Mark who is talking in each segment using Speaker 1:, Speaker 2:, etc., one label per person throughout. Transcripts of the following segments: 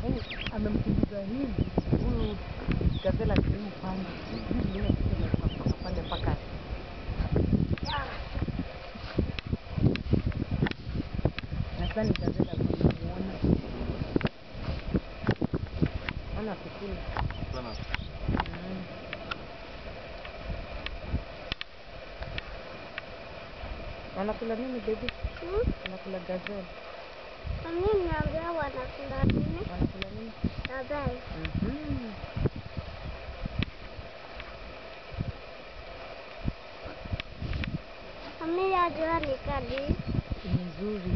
Speaker 1: Eh, amemkimbiza hivi huyu gazela sehemu pande hivi vile kitu imeruka kutoka pale mpaka nadhani gazela kulimuona ona kikula
Speaker 2: Sana.
Speaker 1: Mm. wanakula nini baby
Speaker 3: Hmm?
Speaker 1: wanakula gazelle
Speaker 3: Mimi naambia wanakula nini?
Speaker 1: wanakula nini
Speaker 3: Gazelle.
Speaker 1: Mhm.
Speaker 3: Mimi najua ni kali.
Speaker 1: ni nzuri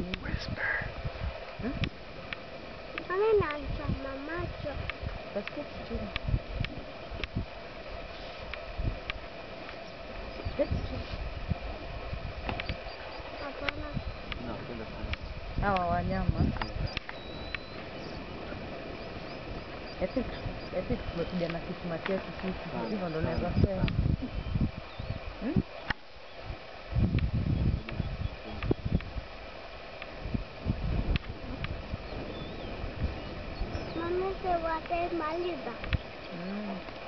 Speaker 3: Mimi nachoma macho.
Speaker 1: basi keti chini keti chini
Speaker 3: Hapana.
Speaker 2: Napenda sana.
Speaker 1: hawa wanyama I think I think tumekuja na kismati yetu sisi
Speaker 2: Sana,
Speaker 1: hivyo ndo
Speaker 2: sana,
Speaker 1: naweza
Speaker 2: sana.
Speaker 1: sema Hmm?
Speaker 3: Mami se watamaliza.
Speaker 1: Mm.